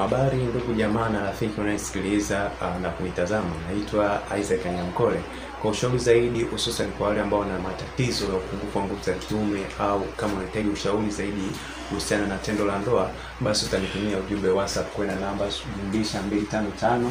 Habari ndugu jamaa na rafiki unayesikiliza uh, na kunitazama, naitwa Isaac Anyamkole. Kwa ushauri zaidi, hususan kwa wale ambao wana matatizo ya upungufu wa nguvu za kiume au kama unahitaji ushauri zaidi kuhusiana na tendo la ndoa, basi utanitumia ujumbe WhatsApp kwenda namba jumlisha 255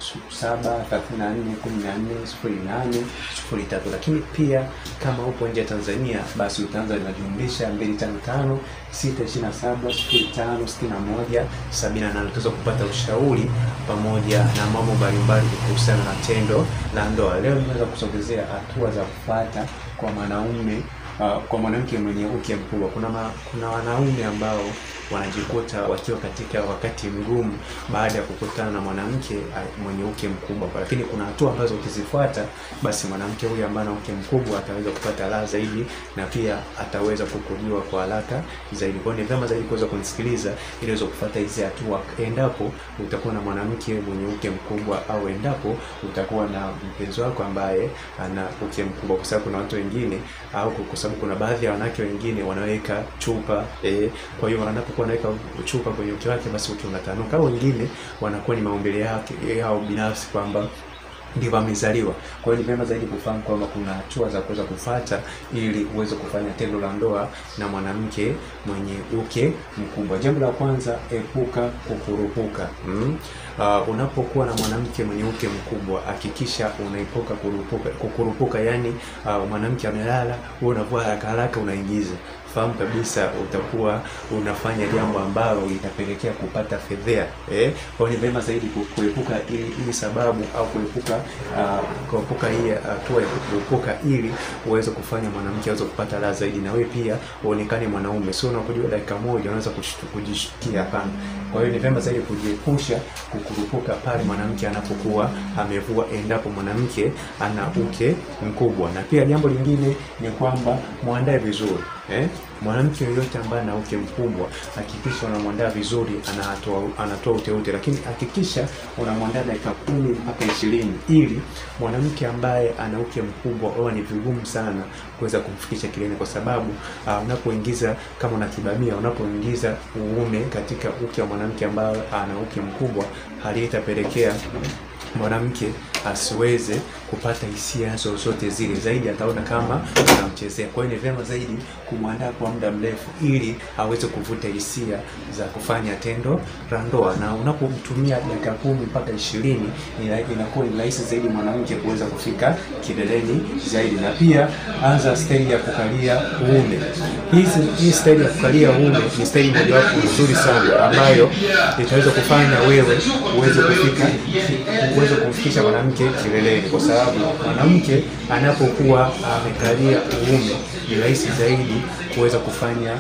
saba thelathini na nne kumi na nne sifuri nane sifuri tatu. Lakini pia kama upo nje ya Tanzania, basi utaanza na jumlisha mbili tano tano sita ishirini na saba sifuri tano sitini na moja sabini na nane. Utaweza kupata ushauri pamoja na mambo mbalimbali kuhusiana na tendo la ndoa. Leo nimeweza kusogezea hatua za kufuata kwa mwanaume uh, kwa mwanamke mwenye uke mkubwa. Kuna ma, kuna wanaume ambao wanajikuta wakiwa katika wakati mgumu baada ya kukutana na mwanamke mwenye uke mkubwa, lakini kuna hatua ambazo ukizifuata, basi mwanamke huyu ambaye ana uke mkubwa ataweza kupata raha zaidi na pia ataweza kukuliwa kwa haraka zaidi. Kwa hiyo ni vyema zaidi kuweza kunisikiliza ili uweze kufuata hizi hatua, endapo utakuwa na mwanamke mwenye uke mkubwa au endapo utakuwa na mpenzi wako ambaye ana uke mkubwa, kwa sababu kuna watu wengine au kwa sababu kuna baadhi ya wanawake wengine wanaweka chupa eh, kwa hiyo wanapokuwa wanaweka chupa kwenye uke wake, basi uke unatanuka, au wengine wanakuwa ni maumbile yake yao binafsi kwamba ndivyo amezaliwa. Kwa hiyo ni vyema zaidi kufahamu kwamba kuna hatua za kuweza kufuata ili uweze kufanya tendo la ndoa na mwanamke mwenye uke mkubwa. Jambo la kwanza, epuka kukurupuka. Mm? Uh, unapokuwa na mwanamke mwenye uke mkubwa hakikisha unaepuka kurupuka, kukurupuka. Yani uh, mwanamke amelala, wewe unavua haraka haraka unaingiza fahamu kabisa utakuwa unafanya jambo ambalo litapelekea kupata fedhea eh. Kwa hiyo ni vyema zaidi kuepuka ili, ili sababu au kuepuka uh, kuepuka hii hatua uh, ya kuepuka ili uweze kufanya mwanamke aweze kupata raha zaidi, na wewe pia uonekane mwanaume, sio unapojua dakika moja unaweza kujishikia. Hapana. Kwa hiyo ni vyema zaidi kujiepusha kukurupuka pale mwanamke anapokuwa amevua, endapo mwanamke ana uke mkubwa. Na pia jambo lingine ni kwamba muandae vizuri eh? Mwanamke yoyote ambaye ana uke mkubwa hakikisha unamwandaa vizuri, anatoa anatoa uteute, lakini hakikisha unamwandaa dakika kumi mpaka ishirini ili mwanamke ambaye ana uke mkubwa huwa ni vigumu sana kuweza kumfikisha kilele, kwa sababu uh, unapoingiza kama unakibamia, unapoingiza uume katika uke wa mwanamke ambaye ana uke mkubwa, hali itapelekea mwanamke asiweze kupata hisia zozote zile, zaidi ataona kama unamchezea. Kwa hiyo ni vyema zaidi kumwandaa kwa muda mrefu, ili aweze kuvuta hisia za kufanya tendo la ndoa, na unapomtumia dakika kumi mpaka ishirini inakuwa ni rahisi zaidi mwanamke kuweza kufika kileleni zaidi. Na pia anza staili ya kukalia uume. Hizi hii staili ya kukalia uume ni staili mojawapo nzuri sana ambayo itaweza kufanya wewe uweze kufika uweze kumfikisha mwanamke kileleni, kwa sababu mwanamke anapokuwa amekalia uume ni rahisi zaidi kuweza kufanya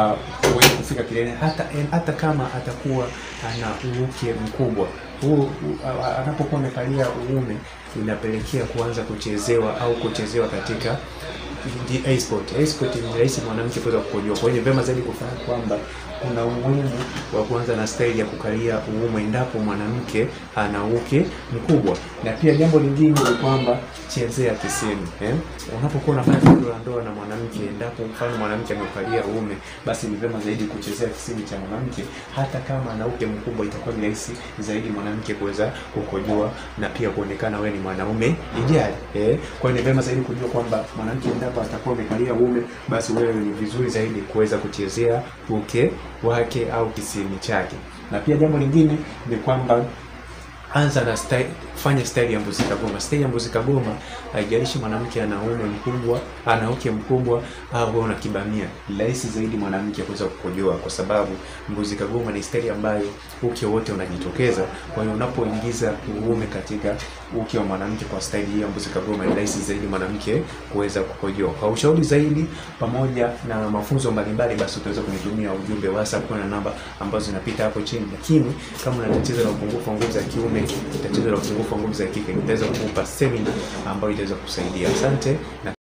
uh, kufika kileleni, hata hata kama atakuwa ana uke mkubwa huu uh, anapokuwa amekalia uume inapelekea kuanza kuchezewa au kuchezewa katika A-spot. A-spot ni rahisi mwanamke kuweza kukojoa. Kwa hiyo vyema zaidi kufahamu kwamba kuna umuhimu wa kuanza na staili ya kukalia uume endapo mwanamke ana uke mkubwa. Na pia jambo lingine ni kwamba chezea kisemi eh? Unapokuwa unafanya tendo la ndoa na mwanamke, endapo mfano mwanamke amekalia uume, basi ni vyema zaidi kuchezea kisemi cha mwanamke. Hata kama ana uke mkubwa, itakuwa ni rahisi zaidi mwanamke kuweza kukojoa na pia kuonekana wewe ni mwanaume ijali eh? Kwa hiyo ni vyema zaidi kujua kwamba mwanamke endapo atakuwa amekalia uume, basi wewe ni vizuri zaidi kuweza kuchezea uke wake au kisimi chake. Na pia jambo lingine ni kwamba anza na style, fanya style ya mbuzi kagoma. Style ya mbuzi kagoma haijalishi mwanamke ana uume mkubwa, ana uke mkubwa au ana kibamia, rahisi zaidi mwanamke kuweza kukojoa, kwa sababu mbuzi kagoma ni style ambayo uke wote unajitokeza. Kwa hiyo unapoingiza uume katika uke wa mwanamke kwa style hii ya mbuzi kagoma, ni rahisi zaidi mwanamke kuweza kukojoa. Kwa ushauri zaidi pamoja na mafunzo mbalimbali, basi utaweza kunitumia ujumbe WhatsApp kwa namba ambazo zinapita hapo chini. Lakini kama una tatizo la upungufu wa nguvu za kiume, tatizo la upungufu wa nguvu za kike, nitaweza kukupa semina ambayo itaweza kusaidia. Asante na